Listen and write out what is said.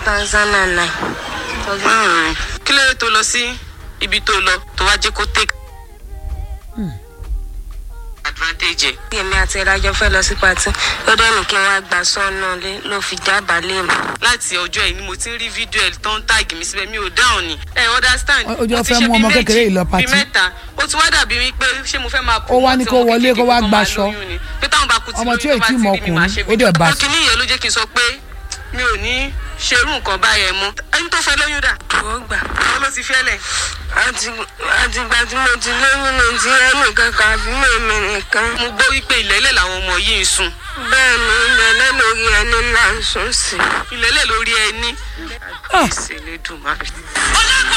thousand and nine. Mm. kí ló dé tó lọ sí ibi tó lọ tó wá jẹ́ kó take advantage ẹ̀. èmi àti ìdájọ́ fẹ́ lọ sí patí ó dẹ́ ní kí n wá gba sọ́nà lé ló fi jábàá lé mi. láti ọjọ́ yìí ni mo ti ń rí fídíò ẹ̀ tó ń tàgì mi síbẹ̀ mi ò dáhùn ni. ẹ understand. Ó- ó jọ Mo ti fẹ́ ṣe mú bí ọmọ méjì, kékeré yìí lọ bí patí. mẹ́ta ó ti wá dàbí wípé ṣé mo fẹ́ máa Ó wá ní kó promote wọlé, ọmọ kó wá kékeré kó gbaṣọ. máa lóyún ni. pé táwọn bá kú ti Ọmọ tí lóyún ò tó tí bá mọ ti rí mi máa ṣe ọkùnrin, ó dẹ̀ fídíò. bá- ọkùnrin yẹn ló jẹ́ kí n sọ pé mi ò ní ṣerú nǹkan báyẹn mọ́ ẹni tó fẹ́ lóyún dà. ó gbà. àwọn ló ti fẹ́lẹ̀. àti àtìgbà tí mo ti lóyún ní ti ẹnì kankan àbí mèmí nìkan. mo gbọ́ wípé ìlẹ́lẹ̀ làwọn ọmọ yìí ń sùn. bẹ́ẹ̀ ni ìrẹ̀lẹ̀ lórí ẹni ńlá ń sún sí. ìlẹ́lẹ̀ lórí ẹni. Ah. ìṣèlédùn máa rí. ọlọ́kọ̀